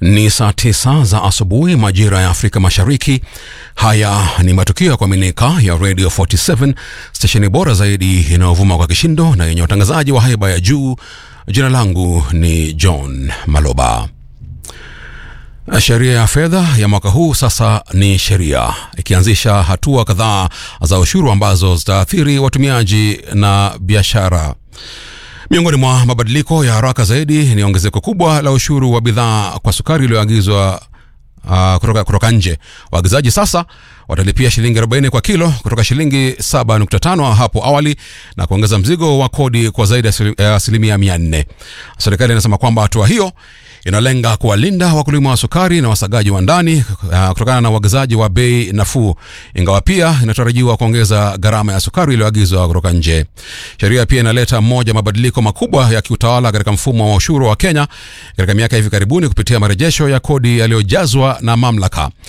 Ni saa tisa za asubuhi majira ya Afrika Mashariki. Haya ni matukio ya kuaminika ya Radio 47 stesheni bora zaidi inayovuma kwa kishindo na yenye watangazaji wa haiba ya juu. Jina langu ni John Maloba. Sheria ya fedha ya mwaka huu sasa ni sheria, ikianzisha hatua kadhaa za ushuru ambazo zitaathiri watumiaji na biashara. Miongoni mwa mabadiliko ya haraka zaidi ni ongezeko kubwa la ushuru wa bidhaa kwa sukari iliyoagizwa uh, kutoka, kutoka nje. Waagizaji sasa watalipia shilingi 40 kwa kilo kutoka shilingi 7.5 hapo awali na kuongeza mzigo wa kodi kwa zaidi ya asilimia 400. Serikali inasema kwamba hatua hiyo inalenga kuwalinda wakulima wa sukari na wasagaji wa ndani uh, kutokana na uagizaji wa bei nafuu, ingawa pia inatarajiwa kuongeza gharama ya sukari iliyoagizwa kutoka nje. Sheria pia inaleta moja mabadiliko makubwa ya kiutawala katika mfumo wa ushuru wa Kenya katika miaka hivi karibuni kupitia marejesho ya kodi yaliyojazwa na mamlaka.